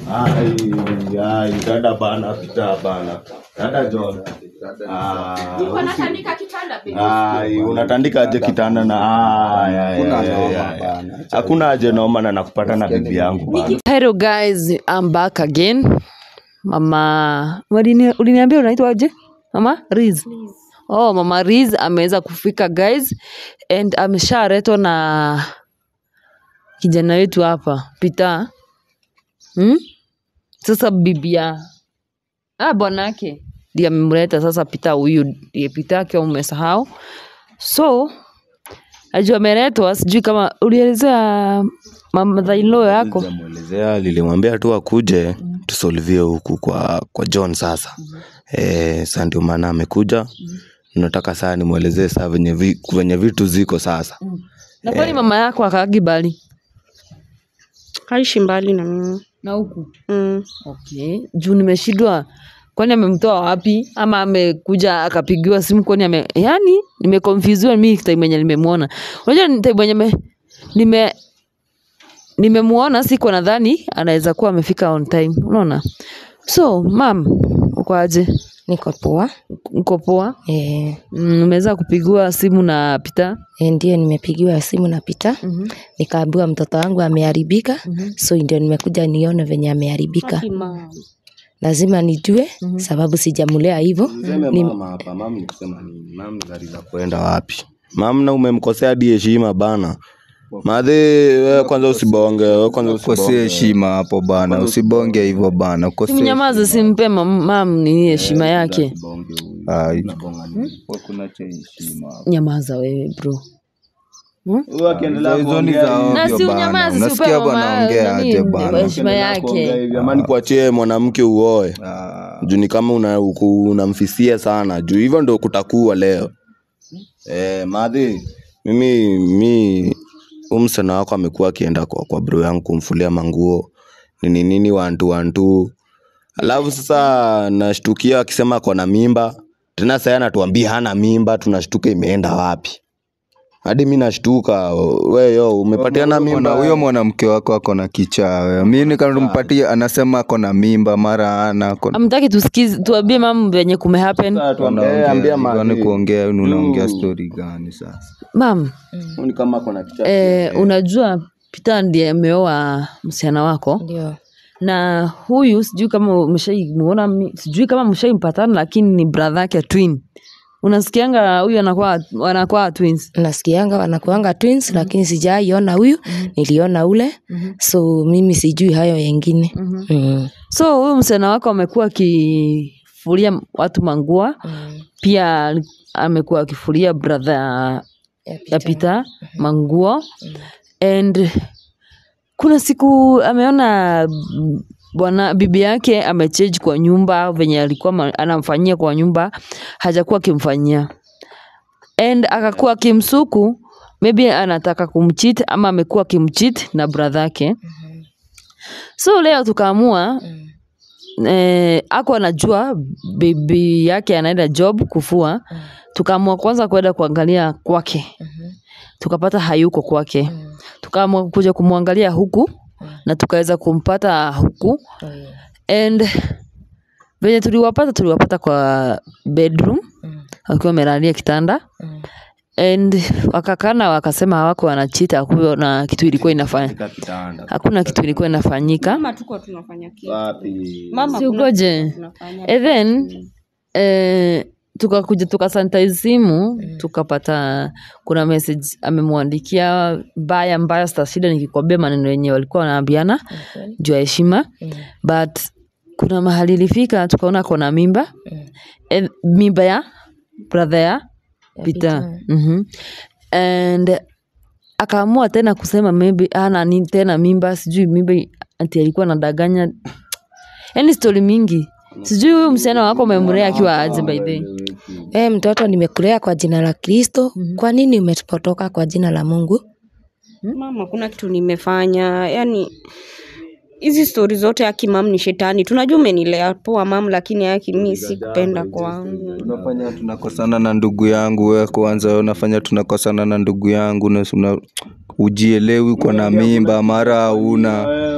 Ai, ai, dada bana, pita bana. Dada John. Ah, Nilikuwa natandika kitanda baby. ai, unatandika aje kitanda na ai, ai, Hakuna ai, ai, noma ai. bana. Hakuna aje noma na nakupata na bibi yangu bana. Hello guys, I'm back again. Mama, ulini- uliniambia unaitwa aje? Mama Riz. Oh, Mama Riz ameweza kufika guys and ameshaletwa na kijana wetu hapa Peter. Hmm? Sasa bibia ah, bwanake ndiye amemleta sasa Peter huyu ndiye Peter yake umesahau. So ajua ameletwa, sijui kama ulielezea mama in law yako Nilimwelezea, nilimwambia tu akuje tusolvie huku kwa kwa John sasa. Eh, sasa ndio maana amekuja. Nataka saa nimwelezee saa venye vi, venye vitu ziko sasa. na kwani mama yako akaagi bali Haishi mbali na mimi. na huku Mm. okay juu nimeshindwa kwani amemtoa wapi ama amekuja akapigiwa simu kwani ame yani nimeconfusiwa mimi time yenye nimemwona unajua ni time yenye me- nime nimemuona siko nadhani anaweza kuwa amefika on time unaona so mam uko aje Niko poa. uko poa Eh, Mm, umeweza kupigiwa simu na Peter eh, ndio nimepigiwa simu na Pita. Mhm. Nikaambiwa mtoto wangu ameharibika. So ndio nimekuja nione venye ameharibika. Lazima nijue sababu sijamulea hivyo. Seme mama hapa, mama ni kusema nini? Mama ni gari za kwenda wapi? Mama na umemkosea hadi heshima bana. Madhe, wewe kwanza usibonge, wewe kwanza Ukosee usibonge. heshima hapo bana, usibonge hivyo bana. Ukosee mnyamaze simpe mam mam ni heshima yake Ai. Kuna cha heshima hapo. nyamaza wewe bro Wewe akiendelea Hizo ni kuongea za hivi, na ovyo si bana. unyamaze si Unasikia upewe mama wanaongea nani, aje bana. heshima akiendelea kuongea yake hivi, Amani kuachie mwanamke uoe. Ah, Juu ni kama una- uku- unamfisia sana. Juu hivyo ndo kutakuwa leo. Eh, madhi, mimi mi huyu msichana wako amekuwa akienda kwa, kwa bro yangu kumfulia manguo nini nini wantu wantu alafu sasa nashtukia akisema ako na mimba tena sasa anatuambia hana mimba tunashtuka imeenda wapi hadi mi nashtuka we yo umepatiana Kuna mimba huyo mwanamke wako ako na kichaa wewe. Mi nikampatia anasema ako na mimba mara ana ako na amtaki tusikize tuambie mam venye kume happen Sasa tuambie, Wanaongea, ambia kwani madhi. kuongea unaongea Mm. story gani sasa? mam Huyu ni kama ako na kichaa eh, unajua Peter ndiye ameoa msichana wako Ndio. na huyu sijui kama umeshaimuona mi- sijui kama mshaimpatana lakini ni brother yake twin unasikianga huyu anakuwa wanakuwa twins Nasikianga wanakuanga twins lakini sijaiona huyu. Niliona ule. So mimi sijui hayo yengine. Mm. so huyu msichana wako amekuwa akifulia watu mangua Mm. pia amekuwa akifulia brother Ya ya Peter. Peter manguo and kuna siku ameona mm, bwana bibi yake amechange kwa nyumba venye alikuwa ma- anamfanyia kwa nyumba hajakuwa akimfanyia and akakuwa akimsuku maybe anataka kumchit ama amekuwa akimchit na brother yake so leo tukaamua eh, ako anajua bibi yake anaenda job kufua tukaamua kwanza kwenda kuangalia kwake tukapata hayuko kwake tukaamua kuja kumwangalia huku na tukaweza kumpata huku and venye tuliwapata tuliwapata kwa bedroom wakiwa wamelalia kitanda and wakakana wakasema hawako wanachita hakuna kitu ilikuwa inafanya kitanda hakuna kitu ilikuwa inafanyika Mama tuko tunafanya kitu. wapi Mama si kuna ugoje kitu tunafanya. and then eh, tukakuja tukasanitize simu tukapata kuna message amemwandikia mbaya mbaya stashida nikikwambia maneno yenye walikuwa wanaambiana juu ya heshima but kuna mahali ilifika tukaona kona mimba eh, mimba ya brother ya Peter mm and akaamua tena kusema maybe ana nini tena mimba sijui mimba ati alikuwa anadanganya yani stori mingi sijui huyu msichana wako umemlea akiwa aje by the way. Eh, mtoto nimekulea kwa jina la Kristo. Kwa nini umepotoka kwa jina la Mungu? Mama kuna kitu nimefanya. Yani hizi stori zote aki mam ni shetani. Tunajua umenilea poa mam, lakini aki mi sikupenda kwangu. Unafanya tunakosana na ndugu yangu wewe kwanza, unafanya tunakosana na ndugu yangu na una, ujielewi uko na mimba mara hauna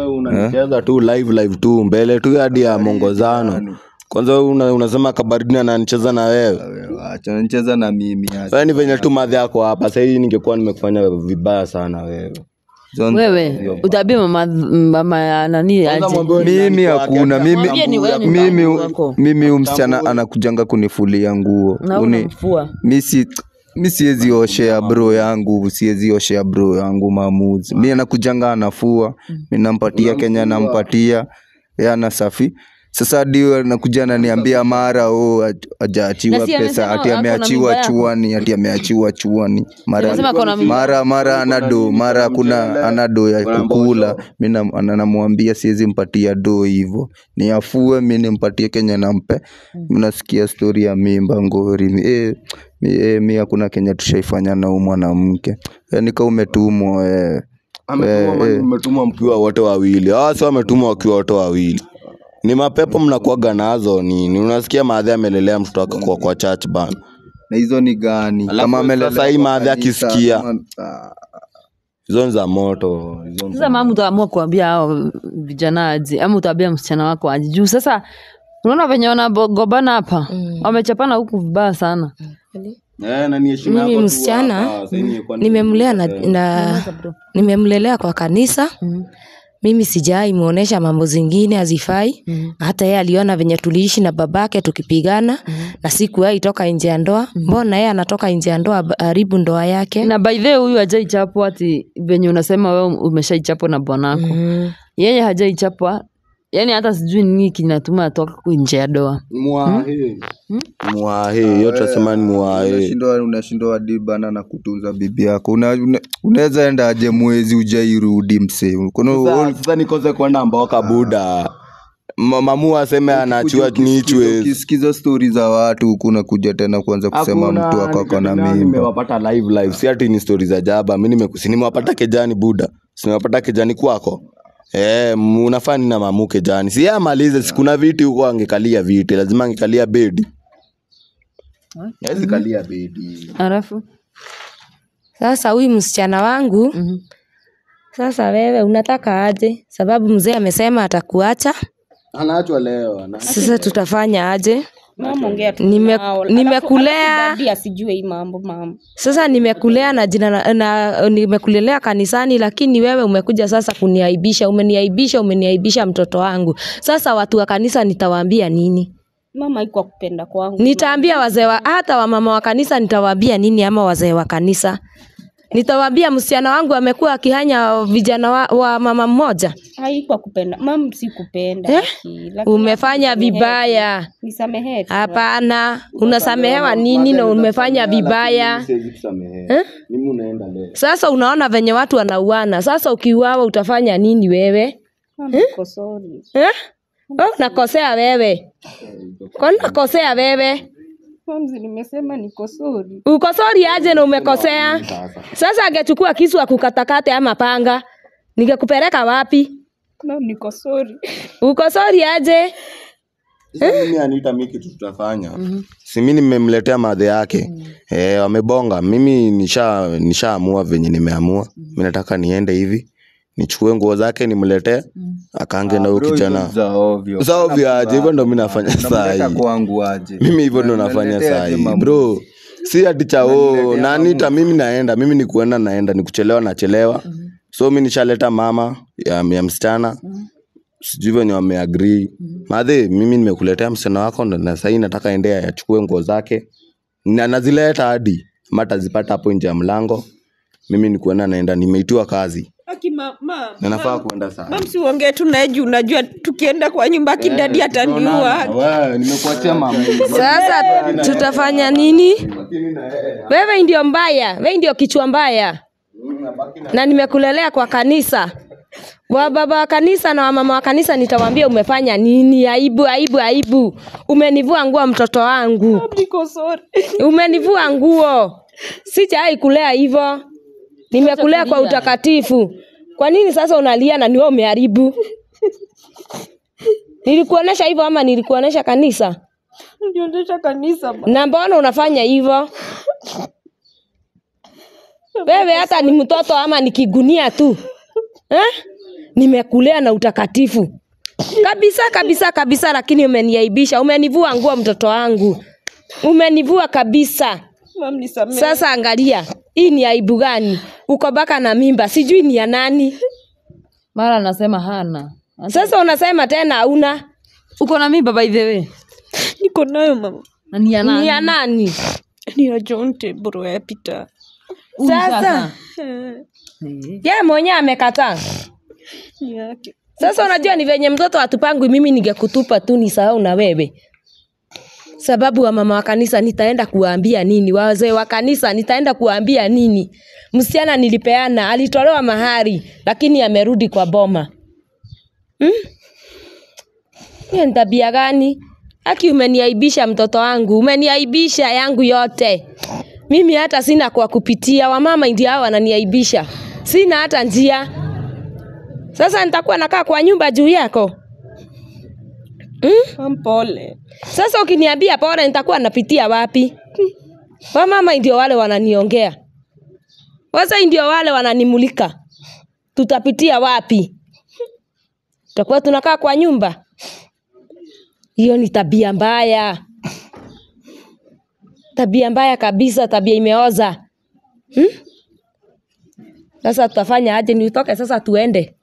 wewe unacheza tu live live tu mbele tu hadi ya mongozano kwanza wewe una, unasema kabarini ananicheza na wewe acha nicheza na mimi acha. wewe ni venye tu madhi yako hapa sahii ningekuwa nimekufanya vibaya sana wewe Zon- wewe utaambia mama mama ya nani Kwanza aje mwambie ni mimi nani kwake, hakuna hata mimi Mwambie ni wewe ni mimi mama wako. mimi huyu msichana anakujanga kunifulia nguo na Uni- unamfua mi si mi siwezi oshea bro yangu siwezi oshea bro yangu maamuzi mi anakujanga anafua mi nampatia kenya nampatia ye anasafi sasa hadi anakuja ananiambia mara o ajaachiwa Na si pesa amesema ati ako na ameachiwa mimba yako? chuani ati ameachiwa chuani mara Amesema ako na mimba. mara mara anado mara kuna anado ya kukula mi nam- ana- namwambia siwezi mpatia do hivo ni afue mi nimpatie kenya nampe mnasikia stori ya mimba ngori mi, eh, mi, eh, mi hakuna kenya tushaifanya na huu mwanamke Eh, nika umetumwa eh. Ametumwa mani mmetumwa mkiwa wote wawili hawa si wametumwa wakiwa wote wawili ni mapepo mnakuaga nazo nini unasikia maadhi amelelea mtoto wake kwa, kwa church bana na hizo ni gani Alafu kama amelelewa sasa hii kwa maadhi kanisa, akisikia. kama- ah, hizo ni za moto hizo ni za sasa mama utaamua kuambia hao vijana aje ama utaambia msichana wako aje juu sasa unaona venye wanagobana hapa wamechapana huku vibaya sana Eh, na ni heshima Mimi yako tu msichana, hapa, sasa hii kwa nini- nimemlea na, na nimemlelea kwa kanisa mimi sijai muonesha mambo zingine hazifai hata yeye aliona venye tuliishi na babake tukipigana na sikuwahi toka nje ya ndoa mbona yeye anatoka nje ya ndoa haribu ndoa yake na by the way huyu hajaichapwa ati venye unasema wewe umeshaichapwa na bwanako mm. yeye hajaichapwa yani hata sijui nini kinatuma atoka nje ya doa Mwahe. Mwahe, hiyo tunasema ni mwahe. unashindwa unashindwa hadi bana na kutunza bibi yako Una- una- unaweza enda aje mwezi ujairudi msee Kuna- Sasa- Sasa nikose kwenda mboka buda Ma- mamu aseme anaachiwa ukisikiza- nichwe ukisikiza stori za watu huku unakuja tena kuanza kusema mtu wako ako na mimba nimewapata live live si ati ni stori za jaba mi nimekusi nimewapata kejani buda sinimewapata kejani kwako Eh, m- unafaa nini na mamu kejani si yeye amalize sikuna viti huko angekalia viti lazima angekalia bedi Hawezi kalia bedi alafu sasa huyu msichana wangu sasa wewe unataka aje sababu mzee amesema atakuacha anaachwa leo ana- sasa tutafanya aje mama ongea tu Nime- nao. nimekulea- Alafu dadi asijue hii mambo mama sasa nimekulea na jina na, na nimekulelea kanisani lakini wewe umekuja sasa kuniaibisha umeniaibisha umeniaibisha mtoto wangu sasa watu wa kanisa nitawaambia nini mama iko kupenda kwangu nitaambia wazee wa hata wamama wa kanisa nitawaambia nini ama wazee wa kanisa nitawaambia msichana wangu amekuwa akihanya vijana wa, wa mama mmoja haikuwa kupenda mam si kupenda Eh? Aki, lakini umefanya nisamehe. vibaya nisamehe tu. hapana unasamehewa nini na umefanya vibaya Siwezi kusamehe. Mimi unaenda leo sasa unaona venye watu wanauana sasa ukiuawa utafanya nini wewe Mama, niko sorry. eh? Oh, nakosea wewe kwani nakosea wewe Mamzi, nimesema niko sorry. uko sori aje na umekosea sasa angechukua kisu akukatakate ama panga ningekupeleka wapi Mam, niko sorry. uko sori aje Sasa mimi anita mi kitu tutafanya si mi nimemletea madhe yake eh, wamebonga mimi nisha nishaamua venye nimeamua mi nataka niende hivi nichukue nguo zake nimletee akange na huyu Bro, hizo kijana za ovyo. Za ovyo aje hivyo ndo mi nafanya saa Unamleta hii kwangu aje mimi hivyo ndo nafanya Unaniletea saa aje hii mambo? bro si ati chao na anita mimi naenda mimi ni kuenda naenda ni kuchelewa nachelewa so mi nishaleta mama ya, ya msichana sijui venye wameagrii madhe mimi nimekuletea msichana wako ndo na sahii nataka endea achukue nguo zake na nazileta hadi ama atazipata hapo nje ya mlango mimi ni kuenda naenda nimeitiwa kazi Aki, ma, ma, na nafaa kuenda saa mam, si uongee tu naye juu unajua tukienda kwa nyumba kidadi ataniua. nimekuachia mama sasa tutafanya nini wewe ndio mbaya wewe ndio kichwa mbaya na nimekulelea kwa kanisa wa baba wa kanisa na wamama wa kanisa nitawaambia umefanya nini aibu aibu aibu umenivua nguo mtoto wangu Mam, niko sorry. umenivua nguo sijai kulea hivyo nimekulea kwa utakatifu kwa nini sasa unalia na niwe umeharibu nilikuonesha hivyo ama nilikuonesha kanisa Nionyesha kanisa ma. na mbona unafanya hivyo wewe hata ni mtoto ama ni kigunia tu eh? nimekulea na utakatifu kabisa kabisa kabisa, lakini umeniaibisha, umenivua nguo mtoto wangu, umenivua kabisa. Mam, nisamehe. Sasa angalia, hii ni aibu gani? Uko baka na mimba, sijui ni ya nani. mara anasema hana Sasa unasema tena hauna, uko na mimba by the way niko nayo mama na ni ya ni nani? ya nani? ni ya Jonte bro ya Peter Huyu Sasa Eh. ye mwenyewe amekataa. ni yake Sasa unajua ni venye mtoto atupangwi, mimi ningekutupa tu nisahau na wewe, sababu wa mama wa kanisa nitaenda kuwaambia nini? Wazee wa kanisa nitaenda kuwaambia nini? Msichana nilipeana alitolewa mahari, lakini amerudi kwa boma. Hmm? Hiyo ni tabia gani? Aki, umeniaibisha mtoto wangu, umeniaibisha yangu yote. Mimi hata sina kwa kupitia, wamama ndio hao wananiaibisha, sina hata njia. Sasa nitakuwa nakaa kwa nyumba juu yako Mam, pole sasa ukiniambia pole, nitakuwa napitia wapi? Wamama ndio wale wananiongea, wazee ndio wale wananimulika, tutapitia wapi? Tutakuwa tunakaa kwa nyumba? Hiyo ni tabia mbaya, tabia mbaya kabisa, tabia imeoza. Hmm? Sasa tutafanya aje? Ni utoke sasa tuende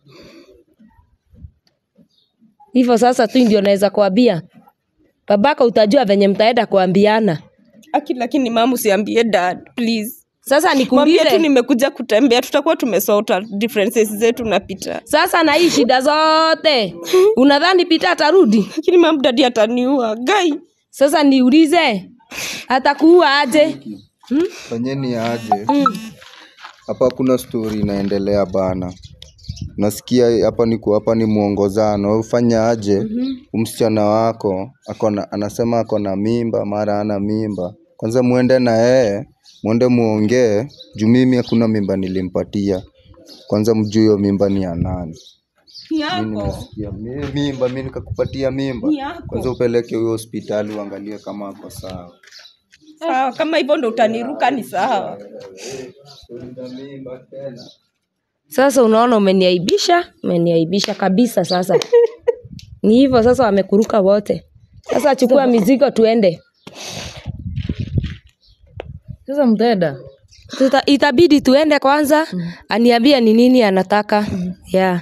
hivyo? Sasa tu ndio naweza kuambia babako, utajua venye mtaenda kuambiana. aki lakini mam usiambie dad please Sasa mwambie tu nikuulize nimekuja kutembea tutakuwa tumesota differences zetu na Peter sasa, na hii shida zote unadhani Pita atarudi? lakini mam dadi ataniua gai Sasa niulize, atakuua aje? fanyeni aje hapa kuna stori inaendelea bana nasikia hapa ni ku- hapa ni mwongozano Wewe fanya aje msichana wako akona anasema ako na mimba mara ana mimba kwanza muende na yeye mwende muongee juu mimi hakuna mimba nilimpatia kwanza mjue hiyo mimba ni ya nani ni mi yako nimesikia mi- mimba mi nikakupatia mimba Ni yako. kwanza upeleke huyo hospitali uangalie kama ako sawa sawa kama hivyo ndo utaniruka ni sawa Sasa unaona, umeniaibisha, umeniaibisha kabisa. Sasa ni hivyo sasa, wamekuruka wote. Sasa chukua mizigo tuende. sasa mtaenda Tuta, itabidi tuende kwanza, aniambie ni nini anataka yeah.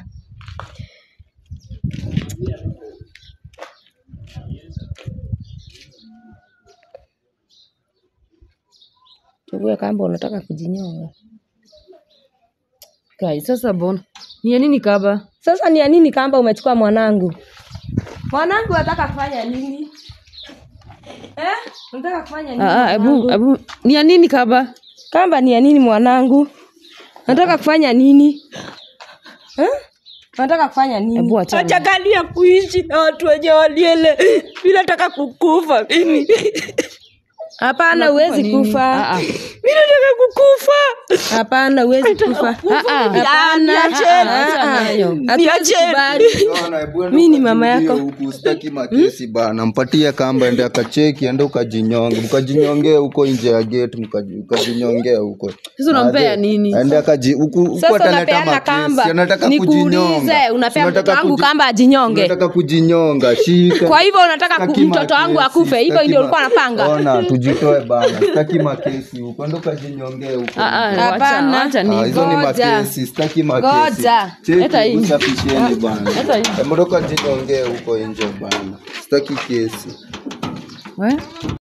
Chukue kamba, unataka kujinyonga. kai sasa bona ni ya nini kaba Sasa ni ya nini kamba umechukua mwanangu? Mwanangu anataka kufanya nini? Eh? Unataka kufanya nini? Ah, ah, ebu mwanangu? ebu ni ya nini kaba Kamba ni ya nini mwanangu? Nataka kufanya nini? Eh? Nataka kufanya nini? ebu achana achakalia kuishi na watu wenye waliele mi nataka kukufa mimi Hapana, huwezi nini? kufa. Ah, ah. mi nataka kukufa Hapana, huwezi kufa. Ah, ah. Hapana. Niacheni. Ah, ah. Niacheni. Hatuwezi kubali. mi ni mama yako. huku sitaki makesi bana mpatie kamba ende akacheki ende ukajinyonge ukajinyongea huko nje ya gate mkaji- ukajinyongea huko Sasa unampea Aje, nini? aende akaji huku huku Sasa ataleta unapeana makesi kamba. anataka Nikuulize, kujinyonga unapea Si mtoto unataka wangu kuji- kamba ajinyonge? unataka kujinyonga shika Kwa hivyo unataka ku- Sitaki mtoto wangu makesi, akufe, hivyo sitaki ndio ma- ulikuwa unapanga? ona tujitoe bana sitaki makesi huko ende ukajinyongee huko Ah, ah, nje. wacha- Hapana. wacha Ah, ni hizo ni Ngoja. makesi sitaki makesi Ngoja. Leta hii. cheki usafisheni bana Leta hii. Mbona ukajinyongee huko nje bana sitaki kesi We?